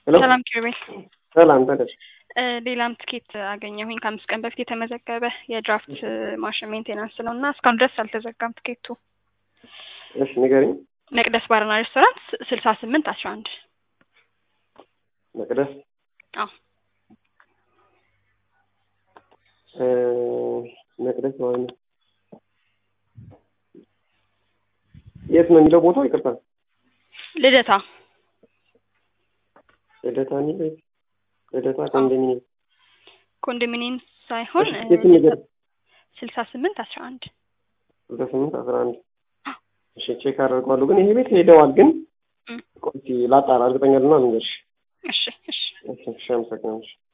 ሄሎ ሰላም ኪሩቤል። ሰላም ተደር እ ሌላም ትኬት አገኘሁኝ ከአምስት ቀን በፊት የተመዘገበ የድራፍት ማሽን ሜንቴናንስ ነው እና እስካሁን ድረስ አልተዘጋም ትኬቱ። እሺ ንገሪኝ። መቅደስ ባርና ሬስቶራንት ስልሳ ስምንት አስራ አንድ መቅደስ አዎ እ መቅደስ ማለት ነው። የት ነው የሚለው ቦታው? ይቅርታ ልደታ ልደታ የሚለው ልደታ ኮንዶሚኒየም ኮንዶሚኒየም ሳይሆን እሺ፣ የት ነገር ስልሳ ስምንት አስራ አንድ ስልሳ ስምንት አስራ አንድ እሺ ቼክ አደርገዋለሁ። ግን ይሄ ቤት ሄደዋል። ግን እም። ቆይ እስኪ ላጣራ፣ እርግጠኛ ልና ልንገርሽ። እሺ እሺ እሺ እሺ፣ አመሰግናለሁ።